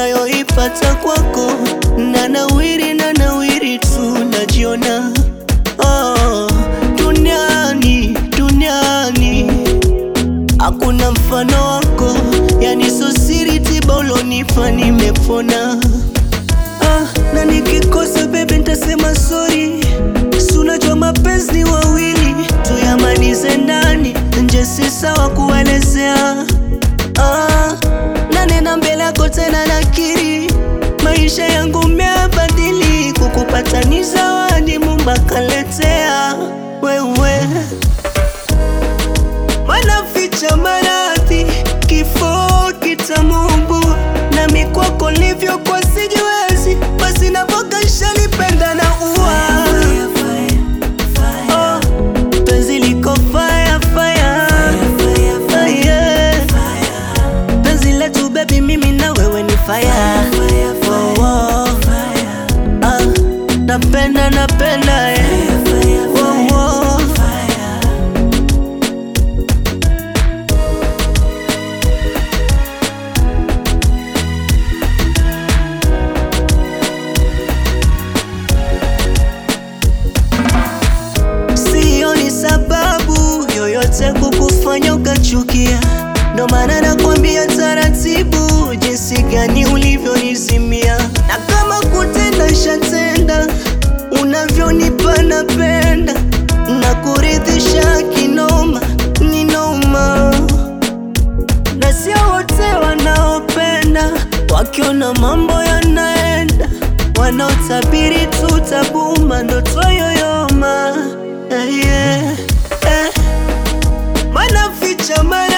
nayoipata kwako, na nawiri na nawiri tu najiona oh, duniani duniani hakuna mfano wako, yani so siri tiba ulonipa nimepona. Ah, na nikikosa bebe ntasema sorry, si unajua mapenzi ni wawili, tuyamalize ndani, nje si sawa kuelezea. Ah, na nena mbele yako tena nakiri, maisha yangu meabadili, kukupata ni zawadi Mungu akaletea wewe wanaficha maradhi, kifo kitamungu, nami kwako livyo kwa sijiwezi, basi napoka shalipenda na ua Oh, penzi liko fire, fire. Ah, yeah. Penzi letu baby, mimi na wewe ni fire. Oh, oh. Ah, napenda napenda eh. Oh, oh. Sioni sababu yoyote kukufanya ukachukia, ndo maana nakwambia taratibu, jinsi gani ulivyonizimia, na kama kutenda shatenda, unavyonipa napenda, na kuridhisha kinoma ninoma, na sio wote wanaopenda, wakiona mambo yanaenda, wanaotabiri tutabuma, ndoto yoyoma Eh, yeah, eh. Wanaficha mara